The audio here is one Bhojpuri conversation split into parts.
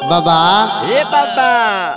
बाबा ए बाबा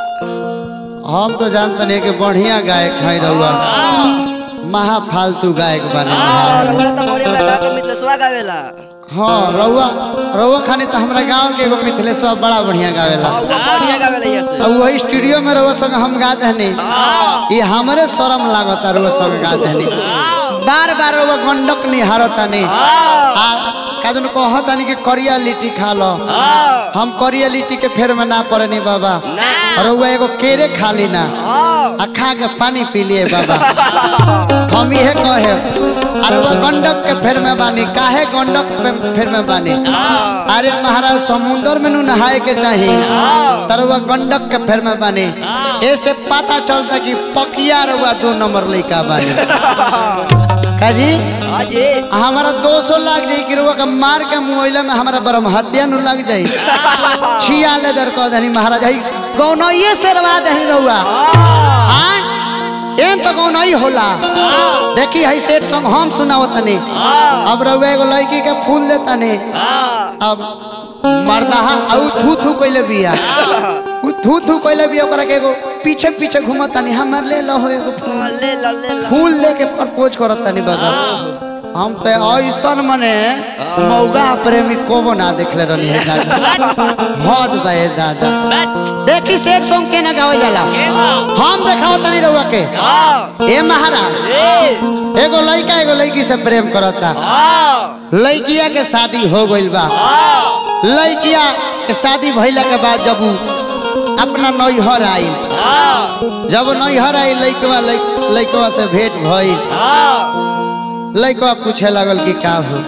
हम तो जानते नहीं कि बढ़िया गायक है रहुआ महा फालतू गायक बने हाँ रउआ तो मोरे में गा के मिथलेसवा गावेला हाँ रहुआ रहुआ खानी तो हमरा गांव के एगो मिथिलेश्वर बड़ा बढ़िया गावेला हाँ वो बढ़िया गावेला ये से अब वही स्टूडियो में रहुआ संग हम गा दहनी ये हमरे शर्म लागता रहुआ संग गा दहनी बार बार रहुआ गंडक निहारता नहीं आ कदन कहता नहीं कि करिया लिट्टी खा लो हाँ हम करिया लिट्टी के फेर में ना पड़े नहीं बाबा ना रहुआ एगो केरे खा ली ना हाँ आ खा के पानी पी लिए बाबा हम इहे कहे अरे वो गंडक के फेर में बानी काहे गंडक पे फेर में बानी अरे महाराज समुद्र में नु नहाए के चाहिए तर वो गंडक के फेर में बानी ऐसे पता चलता कि पकिया रहुआ दो नंबर लड़का बानी का जी हाँ जी हमारा दो सौ लाख जाई कि रहुआ का मार के मुआइला में हमारा ब्रह्म हत्या नु लग जाई छिया ले दर कह दनी महाराज हई गौनइये से रवा दही रहुआ हाँ एन तो गौनई होला देखी हई सेठ संग हम सुनाओ तनी अब रहुआ एगो लड़की के फूल देता नहीं अब मर्दाहा औ थू थू कइले बिया उ थू थू कइले बिया ओकरा के एगो पीछे पीछे घुमत तनी हमर ले लो एगो फूल ले लो ले लो फूल लेके प्रपोज करत तनी बाबा हम तो ऐसन मने मौगा प्रेमी कोबो ना देखले रहनी है दादा हद बा ए दादा देखी सेठ सॉन्ग के ना गावल जाला हम देखाओ तनी रहुआ के हाँ ए महाराज ए एगो लड़का एगो लड़की से प्रेम करता हाँ लड़किया के शादी हो गइल बा हाँ लड़किया के शादी भइला के बाद जब उ अपना नैहर आइल हाँ जब नैहर आइल लड़कवा लड़कवा से भेंट भइल हाँ लड़कवा पूछे लगल कि का हो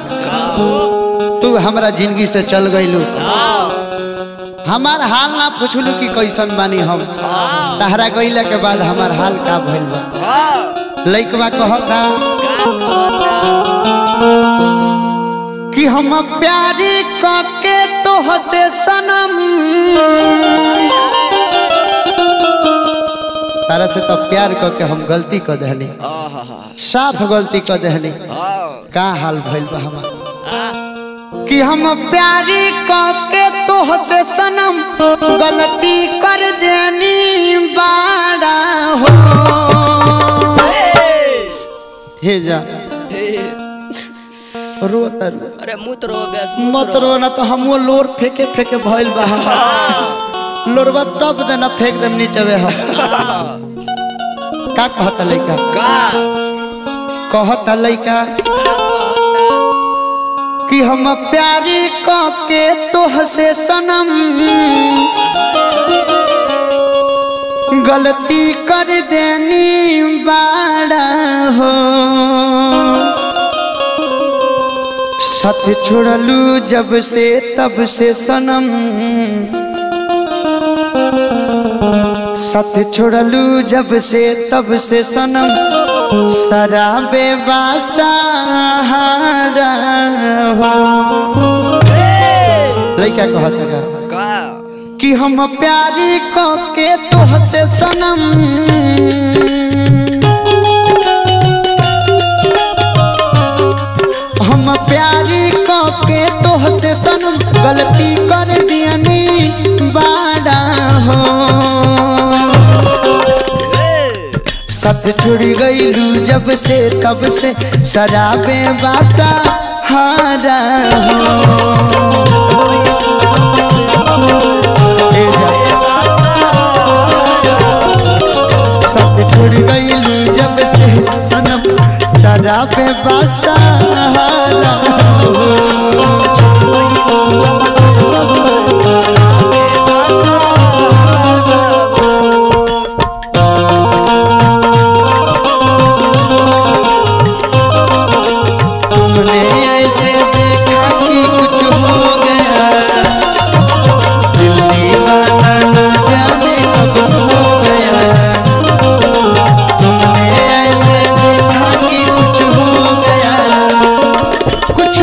तू हमरा जिंदगी से चल गइलू हमार हाल ना पूछलू कि कैसन बानी हम तहरा गइला के बाद हमार हाल का भइल बा हाँ लड़कवा कहता कि हम प्यारी कके तो हसे सनम तारा से तो प्यार करके हम गलती कर दहनी साफ गलती कर दहनी का हाल भइल बा हमार कि हम प्यारी कके तो हसे सनम गलती कर देनी बाड़ा हो हे जा रोता रो अरे मुत रो बेस मत रो ना तो हमो लोर फेंके फेंके भइल बा हमार लोरवा तब देना फेंक देम नीचे वे हम का कहता लइका का कहता लइका कि हम प्यारी के तोह से सनम गलती कर देनी बाड़ा हो साथ छोड़लू जब से तब से सनम साथ छोड़लू जब से तब से सनम शराबे बासाहारा हो लइका कहता का का कि हम प्यारी को के तोह से सनम हम प्यारी को के तोह से सनम गलती कर दियनी बाड़ा हो सत छुड़ गईलू जब से तब से शराबे बासा हारा हो ए जा। सत छुड़ गईलू जब से सनम शराबे बासा हारा हो तुमने ऐसे देखा कि कुछ हो गया दिल दीवाना न जाने कब हो गया तुमने ऐसे देखा कि कुछ हो गया कुछ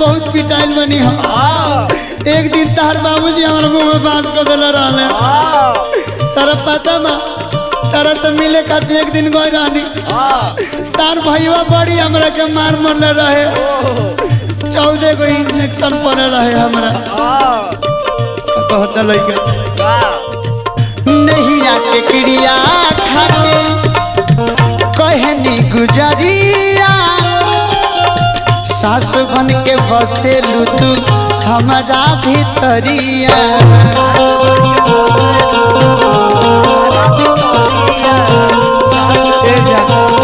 बहुत पिटाइल बनी हम हाँ एक दिन तार बाबूजी हमारे मुंह में बांस को दिल रहले हाँ तारा पता बा तारा से मिले खातिर एक दिन गई रहनी हाँ तार भैया बड़ी हमरा के मार मरले रहे ओह चौदह गो इंजेक्शन पड़े रहे हमरा हाँ कहता लइका का नहीं आके क्रिया खाके कहनी गुजरिया सास बन के बसेलू तू हमारा भीतरिया ए जा।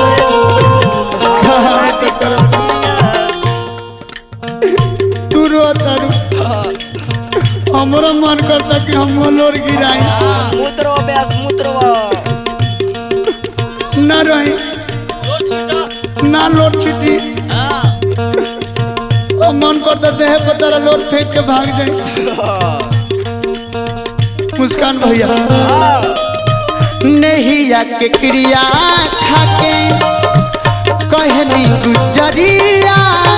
तू रो तारू हमरो मन करता कि हम लोर गिराई मूत्र अभ्यास मूत्र न रही ना लोट छिटी और मन करता देह पर तारा लोट फेंक के भाग जाए मुस्कान भैया नहीं आके क्रिया खाके कहनी गुजरिया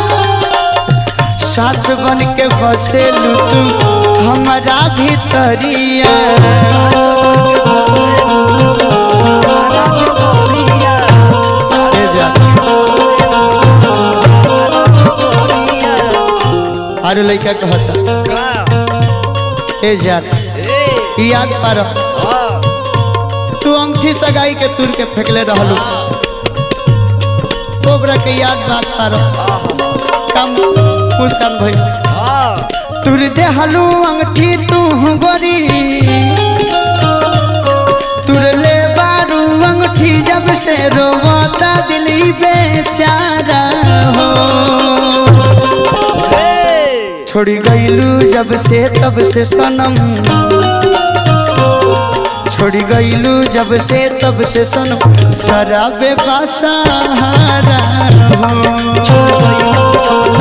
सास बन के बसेलू तू हमारा भीतरिया ए जा। आरो लइका कहता ए जान याद पार तू अंगठी सगाई के तुर के फेंकले रहलू ओबरा के याद बात पार कम मुस्कान भाई तुर दे हलू अंगठी तू गोरी तुर ले बारू अंगठी जब से रोवाता दिली बेचारा हो छोड़ी गईलू जब से तब से सनम छोड़ी गईलू जब से तब से सनम शराबे बासाहारा हो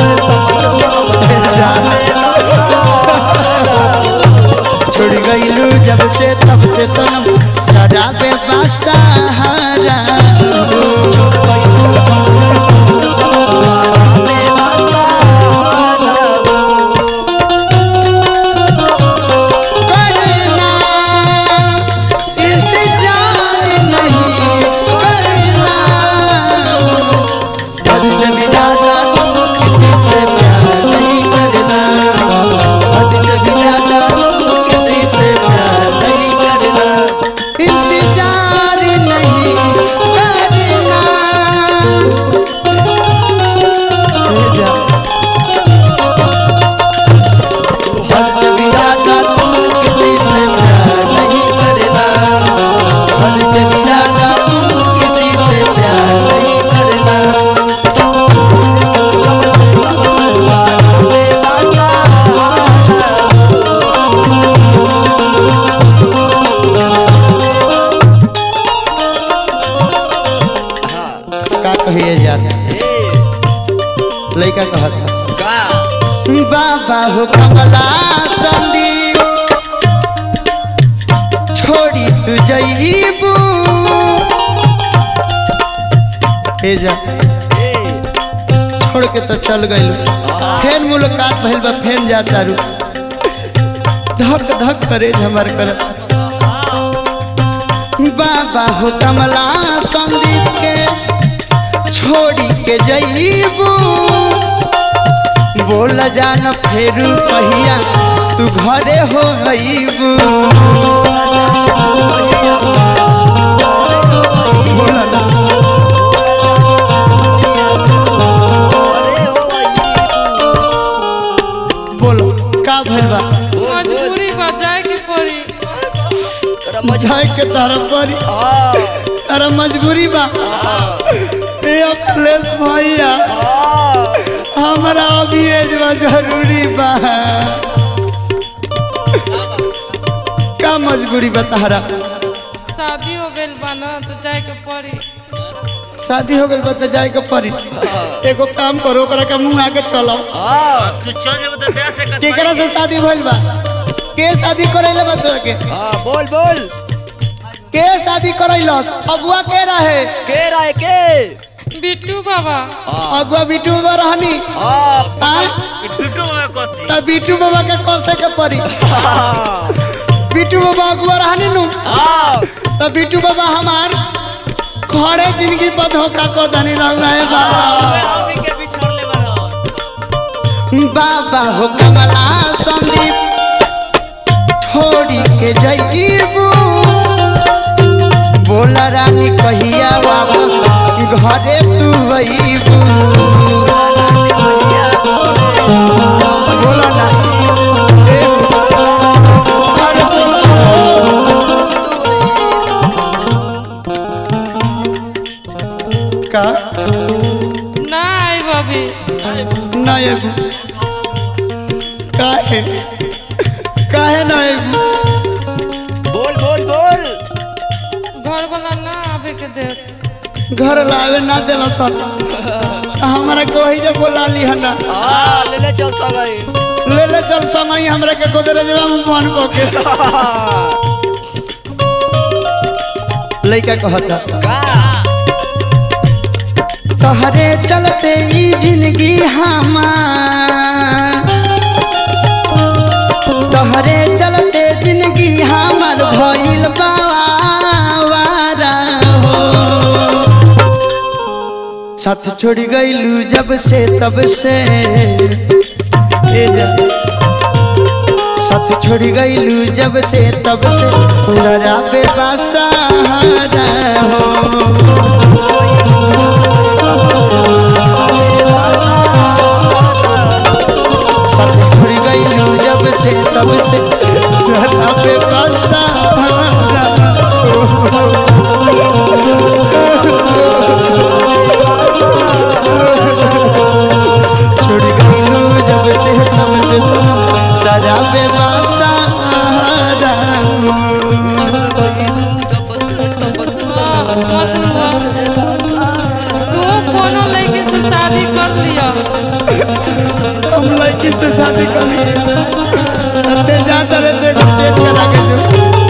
छोड़ गईलू जब से तब से सनम शराबे बासाहारा करना इंतजार नहीं करना हद से भी ज्यादा तुम किसी से प्यार नहीं करना हद से भी ज्यादा तुम किसी से प्यार नहीं करना इंतजार नहीं करना जा हद से भी ज्यादा तुम किसी से प्यार नहीं करना हद से भी ज्यादा तुम किसी से प्यार नहीं करना का कहिए यार लड़का कहता बाबा हो कमला संदीप छोड़ी तू जईबू ए जा छोड़ के तो चल गइल फेन मुलाकात भइल बा फेन जाता रू धक धक करे हमर कर बाबा हो कमला संदीप के छोड़ी के जईबू बोल जान फेरू कहिया तू घरे हो अईबू बोल ना बोलो का भइल बा मजबूरी बजाए के पड़ी जाए के तारा परी तारा मजबूरी बा ए अखिलेश भैया हमरा अभी एजवा जरूरी बा का मजबूरी बा तारा शादी हो गइल बा ना तो जाए के पड़ी शादी हो गइल बा त जाए के परी एगो काम करो ओकरा के मुंह आके चलो तू चल जेबो त ब्याह से कसम केकरा से शादी भइल बा के शादी करैले बा तोरा के हां बोल बोल के शादी करैलस अगुआ के रहे के रहे के बिट्टू बाबा अगुआ बिट्टू बाबा रहनी हाँ आय बिट्टू में कसी त बिट्टू बाबा के कोसे के परी हाँ बिट्टू बाबा अगुआ रहनी नु हाँ त बिट्टू बाबा हमार खड़े जिंदगी पर धोखा को धनी रह रहे बाबा अभी के बिछड़ ले बारो बाबा हो कमला संदीप छोड़ी के जईबू बोला रानी कहिया वापस घरे तू अईबू बोला ना ए, अरे बोला ना। का ना आई बबी ना एबू काहे काहे ना एबू बोल बोल बोल घर वाला ना आवे के देख घर लावे ना देला सन हमरा को ही जब बोला ली हना हाँ ले ले चल संगई ले ले चल समय हमरा के गोदरेजवा में फोन को के लइका कहता का तहरे चलते ई जिंदगी हमार तहरे चलते जिंदगी हमार भइल बावारा हो साथ छोड़ गईलू जब से तब से ए जा साथ छोड़ गईलू जब से तब से शराबे बासारा हो साथ छोड़ गईलू जब से तब से शराबे बासारा छोड़ गईलू जब से तब से शराबे बासारा तू कोनो लड़की से शादी कर लिया हम लड़की से शादी कर लिए ते जाता रहे देखो सेट करा के जो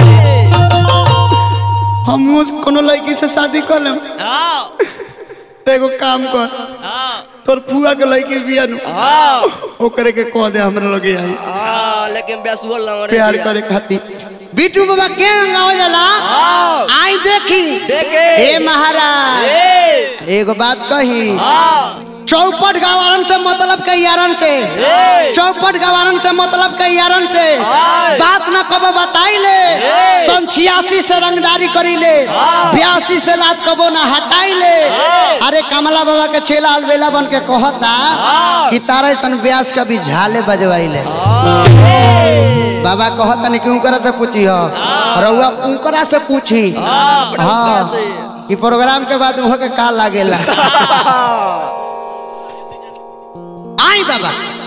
हम उस कोनो लड़की से शादी कर लेम हाँ ते एगो काम कर हाँ तोर फुआ के लड़की बिया नु हाँ ओकरे के कह दे हमरा लगे आई हाँ लेकिन बेसुअल ना रे प्यार करे खातिर बीटू बाबा के गाँव जाला हाँ आई देखी देखे हे महाराज ए एगो बात कही हाँ चौपट गवारन से मतलब कैयारन से ए। चौपट गवारन से मतलब कैयारन से आय। बात न कबो बताई ले ए। सन छियासी से रंगदारी करी ले हाँ। बयासी से लात कबो न हटाई ले ए। अरे कमला बाबा के चेला अलबेला बन के कहता हाँ। कि तारे सन ब्यास कभी झाले बजवाई ले हाँ ए बाबा कहता नहीं कि उनकरा से पूछी हो रउआ उनकरा से पूछी हाँ बड़ा हाँ से ई प्रोग्राम के बाद वहाँ के का लागेला हाँ आई बाबा